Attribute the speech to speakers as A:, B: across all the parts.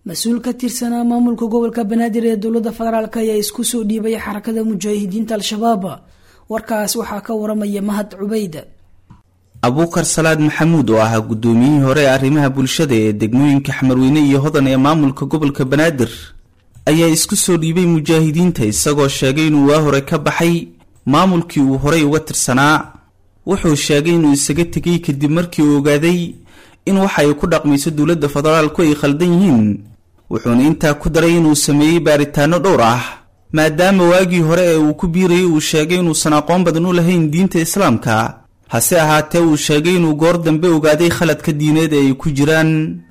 A: mas-uul ka tirsanaa maamulka gobolka banaadir ee dowladda federaalk ayaa isku soo dhiibay xarakada mujaahidiinta al-shabaab warkaas waxaa ka waramaya mahad cubayda
B: abuukar salaad maxamuud oo ahaa guddoomiyihii hore ee arrimaha bulshada ee degmooyinka xamarweyne iyo hodan ee maamulka gobolka banaadir ayaa isku soo dhiibay mujaahidiinta isagoo sheegay inuu waa hore ka baxay maamulkii uu horay uga tirsanaa wuxuu sheegay inuu isaga tegay kadib markii uu ogaaday in waxa ay ku dhaqmayso dowladda federaalku ay khaldan yihiin wuxuuna intaa ku daray inuu sameeyey baaritaano dhowr ah maadaama waagii hore ee uu ku biirayay uu sheegay inuusan aqoon badan u lahayn diinta islaamka hase ahaatee uu sheegay inuu goor dambe ogaaday khaladka diineed ee ay ku jiraan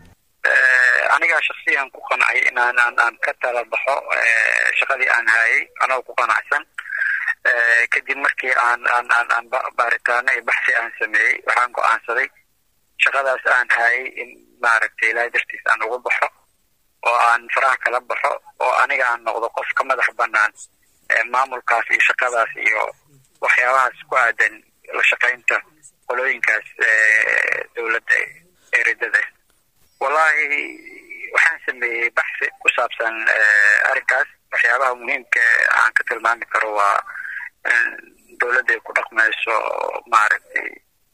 C: anigaa shaksiyan ku qancay inaan aan aan ka tala baxo shaqadii aan hayay anagoo ku qanacsan kadib markii aan aan aan aan baaritaano iyo baxsi aan sameeyey waxaan go-aansaday shaqadaas aan hayay in maaragtay ilaahay dartiis aan uga baxo oo aan faraha kala baxo oo aniga aan noqdo qof ka madax banaan maamulkaas iyo shaqadaas iyo waxyaabahaas ku aadan la shaqaynta qolooyinkaas dowladda eridada wallahi waxaan sameeyey baxsi ku saabsan arrinkaas waxyaabaha muhiimka aan ka tilmaami karo waa dowladda ay ku dhaqmayso maaragtay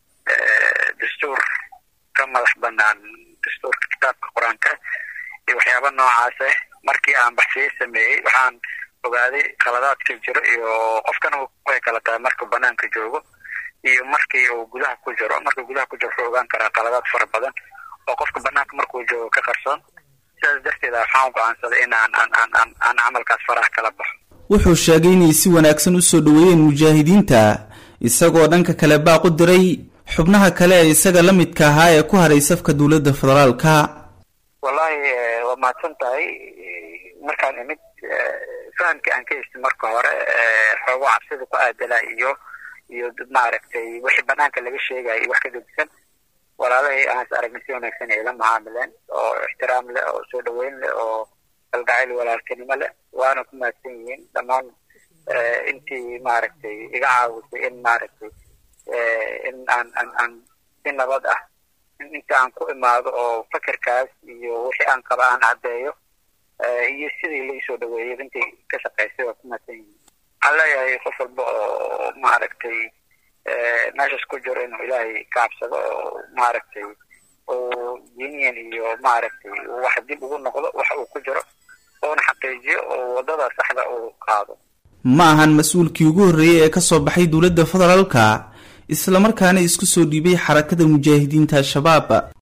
C: dastuur ka madax banaan dastuurka kitaabka qur-aanka iyo waxyaaba noocaas ah markii aan baxsiye sameeyey waxaan ogaaday khaladaadka jiro iyo qofkana way kala tahay markuu banaanka joogo iyo markii uu gudaha ku jiro markuu gudaha ku jiro wuxuu ogaan karaa khaladaad fara badan oo qofka banaanka markuu joogo ka qarsoon sidaas darteed waxaan go-aansaday in aan aan aan aan aan camalkaas faraha kala baxo
B: wuxuu sheegay inay si wanaagsan u soo dhoweeyeen mujaahidiinta isagoo dhanka kale baaq u diray xubnaha kale ee isaga la midka ahaa ee ku haray safka dowladda federaalka
C: wallahi waa mahadsan tahay markaan imid fahamkii aan ka heystay marka hore xoogo cabsida ku aadala iyo iyo maaragtay wixii banaanka laga sheegaya iyo wax ka gedisan walaalahay aan is aragnay si wanaagsan ay la macaamileen oo ixtiraam leh oo soo dhaweyn leh oo kalgacayl walaaltinimo leh waana ku mahadsan yihiin dhammaan intii maaragtay iga caawisay in maaragtay in aan aan aan si nabad ah inta aan ku imaado oo fakerkaas iyo wixii aan qaba aan caddeeyo iyo sidii la isoo dhaweeyay intii ka shaqaysay waa ku mahadsan yihiin waxaan leeyahay qof walba oo maaragtay meeshaas ku jiro inuu ilaahay ka cabsado oo maaragtay uu diiniyan iyo maaragtay wax dib ugu noqdo wax uu ku jiro uuna xaqiijiyo oo waddada saxda uu qaado
B: ma ahan mas-uulkii ugu horreeyey ee ka soo baxay dowladda federaalka islamarkaana isku soo dhiibay xarakada mujaahidiinta al-shabaab